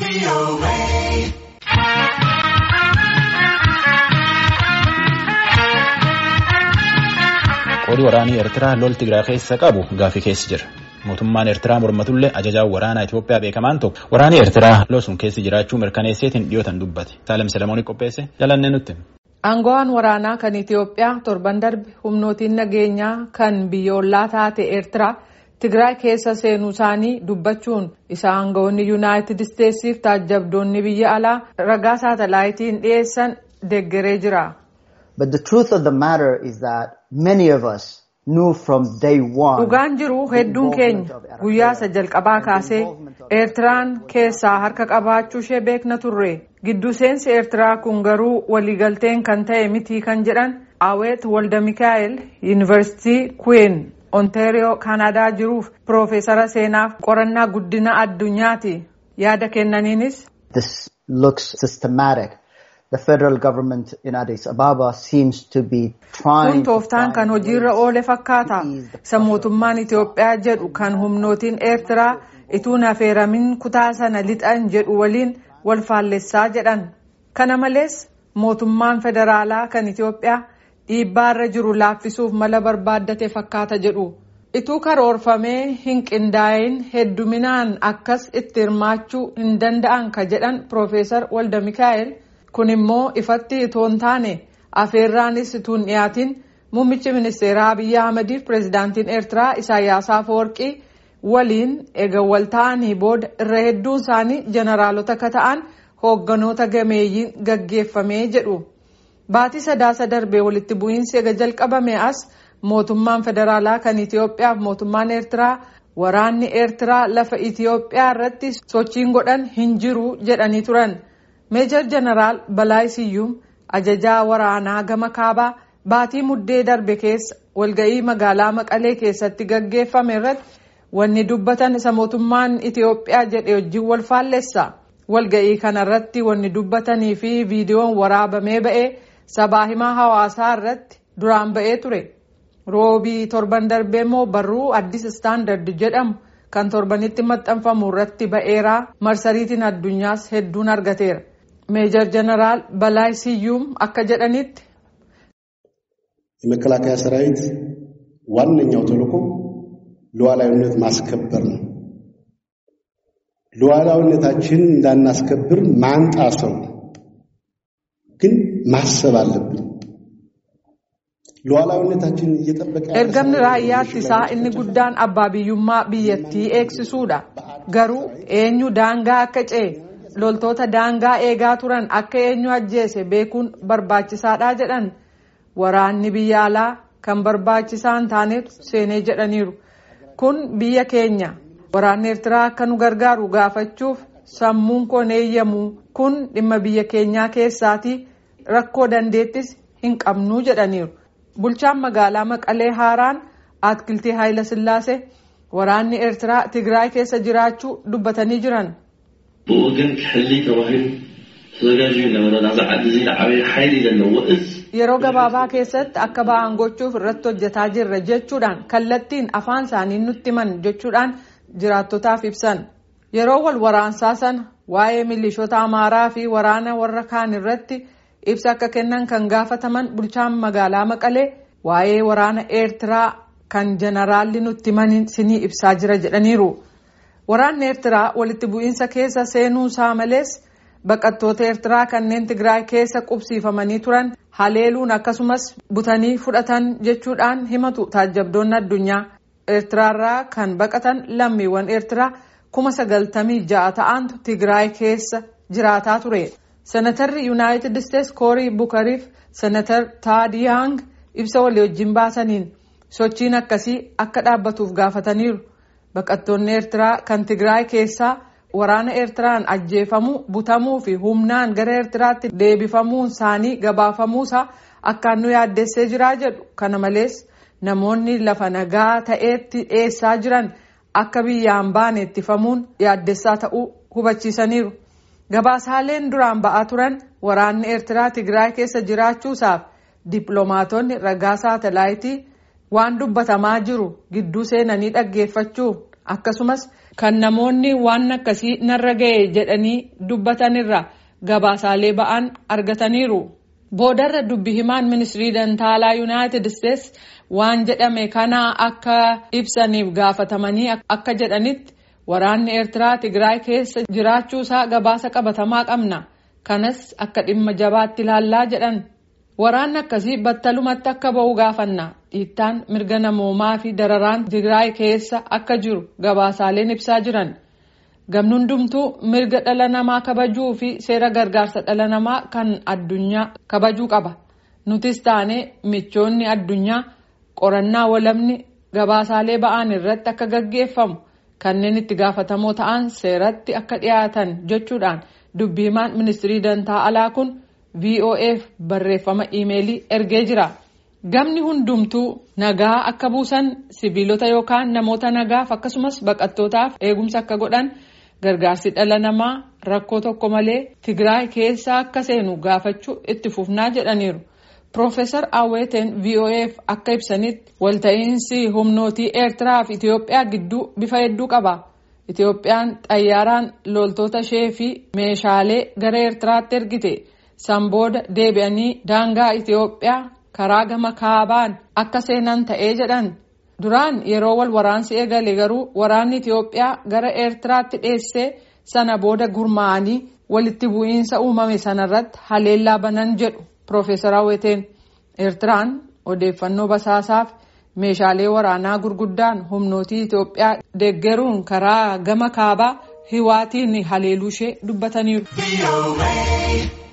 Qoodii waraanii Eertiraa lol Tigraay keessa qabu gaafii keessa jira. Mootummaan Eertiraa mormatullee ajajaan waraanaa Itoophiyaa beekamaan tokko waraanni Eertiraa lol sun keessa jiraachuu mirkaneesseetiin dhiyootan dubbate. Saalem Selemoonii qopheesse jalannee nutti. Aangawaan waraanaa kan Itoophiyaa torban darbe humnootiin nageenyaa kan biyyoolaa taate Eertiraa Tigraay keessa seenuu isaanii dubbachuun isa aangawoonni Yuunaayitid Isteetsiif taajjabdoonni biyya alaa ragaa saatalaayitiin dhiyeessan deeggaree jira. But the truth of the matter is that many of us knew from day one. Dhugaan jiru hedduun keenya guyyaa isa jalqabaa kaasee Eertiraan keessaa harka qabaachuu ishee beekna turre. Giddu seensi Eertiraa kun garuu waliigalteen kan ta'e miti kan jedhan Aweet Walda Mikaa'el Yuunivarsiitii Kuween Ontaariyoo Kaanaadaa jiruuf Piroofeesara seenaaf qorannaa guddina addunyaati. Yaada kennaniinis. This looks systematic. The federal government in Addis Ababa seems to be trying Kun tooftaan kan hojiirra oole fakkaata. Isa mootummaan Itoophiyaa jedhu kan humnootiin Eertiraa ituun affeeramin kutaa sana lixan jedhu waliin wal faallessaa jedhan. Kana malees mootummaan federaalaa kan Itoophiyaa dhiibbaarra jiru laaffisuuf mala barbaaddate fakkaata jedhu. Ituu karoorfamee hin qindaa'in hedduminaan akkas itti hirmaachuu hin danda'an ka jedhan Piroofeesar Walda Mikaa'el. kun immoo ifatti itoo hin taane afeerraanis ituun dhiyaatiin muummichi ministeeraa Abiyyi Ahmadiif pireezidaantiin Eertiraa Isaayyaas Afeworqii waliin eega wal ta'anii booda irra hedduun isaanii jeneraalota akka ta'an hoogganoota gameeyyiin gaggeeffamee jedhu. Baatii sadaasa darbee walitti bu'iinsi eega jalqabame as mootummaan federaalaa kan Itoophiyaaf mootummaan Eertiraa waraanni Eertiraa lafa Itoophiyaa irratti sochiin godhan hin jiru jedhanii turan. meejor jeneraal Balaay Siyyuum ajajaa waraanaa gama kaabaa baatii muddee darbe keessa walga'ii magaalaa Maqalee keessatti gaggeeffame irratti wanni dubbatan isa mootummaan Itoophiyaa jedhe wajjin wal faallessa. Walga'ii kanarratti wanni dubbatanii fi viidiyoon waraabamee ba'ee sabaa himaa hawaasaa irratti duraan ba'ee ture. Roobii torban darbee immoo barruu addis istaandard jedhamu kan torbanitti maxxanfamu irratti ba'eeraa marsariitiin addunyaas hedduun argateera. ሜጀር ጀነራል በላይ ስዩም akka jedhanitti የመከላከያ ሰራዊት ዋነኛው ተልዕኮ ሉዓላዊነት ማስከበር ነው። ሉዓላዊነታችን እንዳናስከብር ማንጣሰው ግን ማሰብ አለብን። ሉዓላዊነታችን እየጠበቀ ergamni raayyaa ittisaa inni guddaan abbaa biyyummaa biyyattii eegsisuudha. Garuu eenyu daangaa akka ce'e loltoota daangaa eegaa turan akka eenyu ajjeese beekuun barbaachisaadha jedhan waraanni biyya alaa kan barbaachisaa hin taanetu seenee jedhaniiru kun biyya keenya waraanni eertiraa akka nu gargaaru gaafachuuf sammuun koon eeyyamu kun dhimma biyya keenyaa keessaatii rakkoo dandeettis hin qabnuu jedhaniiru bulchaan magaalaa maqalee haaraan atkiltii haayila sillaasee waraanni eertiraa tigraay keessa jiraachuu dubbatanii jiran. ብወገን ክሕሊ ተባሂሉ ተዘጋጅዩ ነበረ ናዛ ዓዲ እዚ ዓበይ ሓይሊ ዘለዎ እዝ yeroo gabaabaa keessatti akka ba'an gochuuf irratti hojjetaa jirra jechuudhaan kallattiin afaan isaanii nutti himan jechuudhaan jiraattotaaf ibsan yeroo wal waraansaa sana waa'ee milishoota amaaraa fi waraana warra kaan irratti ibsa akka kennan kan gaafataman bulchaan magaalaa maqalee waa'ee waraana eertiraa kan jeneraalli nutti himan sinii ibsaa jira jedhaniiru. Waraanni Eertiraa walitti bu'iinsa keessa seenuu isaa malees baqattoota Eertiraa kanneen Tigraay keessa qubsiifamanii turan haleeluun akkasumas butanii fudhatan jechuudhaan himatu taajjabdoonni addunyaa. Eertiraarraa kan baqatan lammiiwwan Eertiraa kuma sagaltamii ja'a ta'antu Tigraay keessa jiraataa ture. Senatarri Yuunaayitid Isteets Koorii Bukariif Senatar Taadiyang ibsa walii wajjin baasaniin sochiin akkasii akka dhaabbatuuf gaafataniiru. Baqattoonni Eertiraa kan Tigraay keessaa waraana Eertiraan ajjeefamuu butamuu fi humnaan gara Eertiraatti deebifamuun isaanii gabaafamuusaa akkaan nu yaaddessee jiraa jedhu. Kana malees namoonni lafa nagaa ta'eetti dhiyeessaa jiran akka biyyaan baane ittifamuun yaaddessaa ta'uu hubachiisaniiru. Gabaasaaleen duraan ba'aa turan waraanni Eertiraa Tigraay keessa jiraachuusaaf dippiloomaatonni ragaa saatalaayitii waan dubbatamaa jiru gidduu seenanii dhaggeeffachuu akkasumas kan namoonni waan akkasii narra ga'e jedhanii dubbatanirra gabaasaalee ba'an argataniiru. Boodarra dubbi himaan ministirii dantaalaa yuunaayitid isteetsi waan jedhame kana akka ibsaniif gaafatamanii akka jedhanitti waraanni eertiraa tigraay keessa jiraachuusaa gabaasa qabatamaa qabna kanas akka dhimma jabaatti ilaallaa jedhan waraanni akkasii battalumatti akka ba'u gaafanna dhiittaan mirga namoomaa fi dararaan tigraay keessa akka jiru gabaasaaleen ibsaa jiran. gamni hundumtuu mirga dhala namaa kabajuu fi seera gargaarsa dhala namaa kan addunyaa kabajuu qaba nutis taane michoonni addunyaa qorannaa walabni gabaasaalee ba'an irratti akka gaggeeffamu kanneen itti gaafatamoo ta'an seeratti akka dhiyaatan jechuudhaan dubbi himaan ministirii dantaa alaa kun voaf barreeffama iimeelii ergee jira gamni hundumtuu nagaa akka buusan sibiilota yookaan namoota nagaaf akkasumas baqattootaaf eegumsa akka godhan. gargaarsi dhala namaa rakkoo tokko malee tigraay keessa akka seenu gaafachuu itti fufnaa jedhaniiru Profeesar Awweeteen VOAf akka ibsanitti walta'iinsi humnootii Eertiraa fi Itoophiyaa gidduu bifa hedduu qaba. Itoophiyaan xayyaaraan loltoota ishee fi meeshaalee gara Eertiraatti ergite. San booda deebi'anii daangaa Itoophiyaa karaa gama kaabaan akka seenan ta'ee jedhan. Duraan yeroo wal waraansi eegale garuu waraanni Itoophiyaa gara Eertiraatti dheessee sana booda gurmaa'anii walitti bu'iinsa uumame sanarratti haleellaa banan jedhu Profeesar Awweeteen. Eertiraan odeeffannoo basaasaaf meeshaalee waraanaa gurguddaan humnootii Itoophiyaa deeggaruun karaa gama kaabaa hiwaatiin haleeluu ishee dubbataniiru.